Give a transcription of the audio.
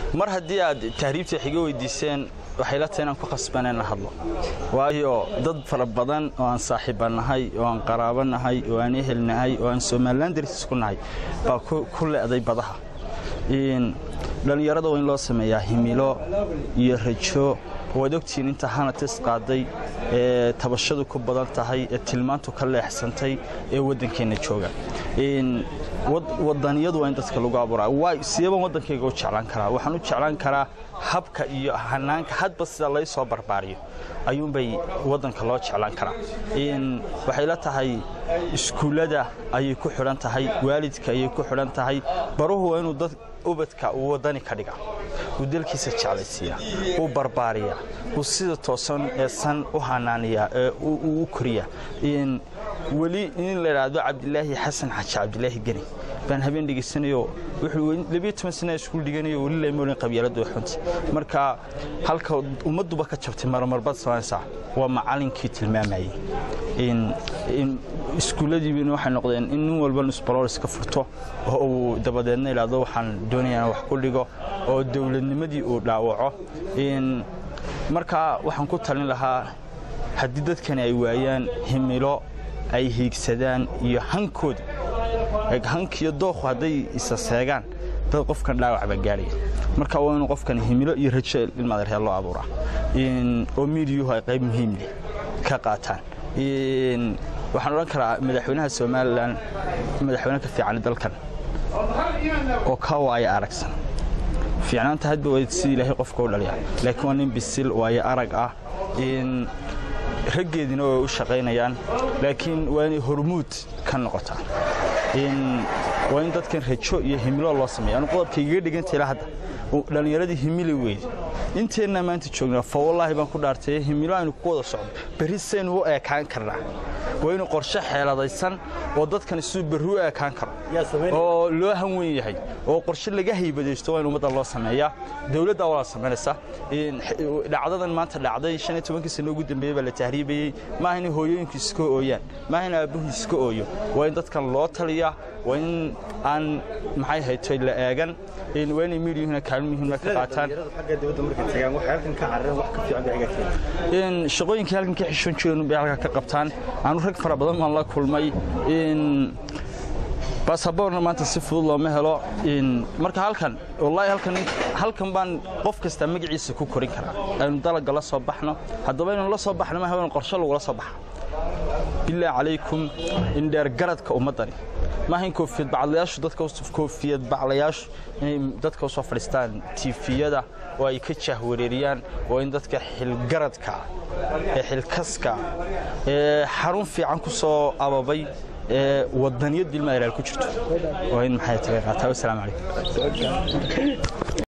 mar haddii aad tahriibta xiga weydiiseen waxay la tahay inaan ku khasbaneen la hadlo waayo dad fara badan oo aan saaxiiba nahay oo aan qaraabo nahay oo aan ehel nahay oo aan somalilan dartiis ku nahay baa ku le'day badaha dhallinyarada waa in loo sameeyaa himilo iyo rajo waad ogtihiin inta hanatis qaaday ee tabashadu ku badan tahay ee tilmaantu ka leexsantay ee waddankeenna jooga wadaniyadu waa in dadka lagu abuuraa sideebaan waddankayga u jeclaan karaa waxaan u jeclaan karaa habka iyo hanaanka hadba sida lay soo barbaariyo ayuunbay waddanka loo jeclaan karaa waxay la tahay iskuullada ayay ku xidhan tahay waalidka ayay ku xidhan tahay baruhu waa inuu dad ubadka uu waddani ka dhiga uu dalkiisa jeclaysiiya uu barbaariya uu sida toosan ee san u hanaaniya ee uu u koriya weli in la idhaahdo cabdilaahi xasan xaji cabdilaahi geni baan habeen dhegaysanayo wuxuu labiyo toban sana iskuul dhiganayo weli lamoolin qabyaalada xunta marka halka ummadduba ka jabtay marmarbaad samaynaysaa waa macallinkii tilmaamayey iskuulladiibina waxay noqdeen in nin walba nusbaloris ka furto oo uu dabadeedna idhaahdo waxaan doonayaa wax ku dhigo oo dowladnimadii uu dhaawaco marka waxaan ku talin lahaa haddii dadkani ay waayaan himilo ay hiigsadaan iyo hankooda hankiyo dookhu hadday isa seegaan dad qofkan dhaawac baa gaadhaya marka waa inuu qofkan himilo iyo rajo ilmadarhee loo abuuraa oo miidiyuhu ay qayb muhiim leh ka qaataan waxaan odhan karaa madaxweynaha somalilan madaxweyne ka fiican dalkan oo ka waaya aragsan fiicnaanta hadba waa sidii ilaahay qofka u dhaliya laakiin waa nin bisil waayo arag ah raggeediina way u shaqaynayaan laakiin waa inay hormuud ka noqotaa waa in dadkan rajo iyo himilo loo sameeya anu qodobka igaga dhiganta ilaa hadda dhallinyaradii himili weyde inteennaa maanta joognaa fa wallaahi baan ku dhaartay himilo aynu ku wada socdo berri saynu u eekaan karnaa waa inuu qorshe xeeladaysan oo dadkan siduu berri u eekaan karo oo loo hanweyn yahay oo qorshe laga haybadaysto waa in ummadda loo sameeyaa dowladdaa walaa samaynaysa dhacdadan maanta dhacday shan iyo tobankii sano ugu dambeeyey baa la tahriibayey maaha inay hooyooyinku iska ooyaan maaha in aabbuhu iska ooyo waa in dadkan loo taliyaa waa in aan maxay haytoy la eegan waa inay miidiyuhuna kaalin muhiima ka qaataan shaqooyinkii halkan ka xishoon jireen bay halkaa ka qabtaan aanu rag fara badan baan la kulmay basaboorna maanta si fudud looma helo marka halkan wallaahi halkan halkan baan qof kasta magaciisa ku korin karaa aynu dalaga la soo baxno haddaba inaynu la soo baxno maaha in qorshe lagula soo baxa bilaa calaykum indheer garadka ummaddani maaha in koofiyad baclayaashu dadka koofiyad baclayaashu inay dadka usoo fadhiistaan tiifiyada oo ay ka jahwareeriyaan waa in dadka xilgaradka ee xilkaska ee xarun fiican ku soo ababay ee wadaniyad dilma ilaal ku jirto waa in maxay tahay qaataa wasalaamu calaykum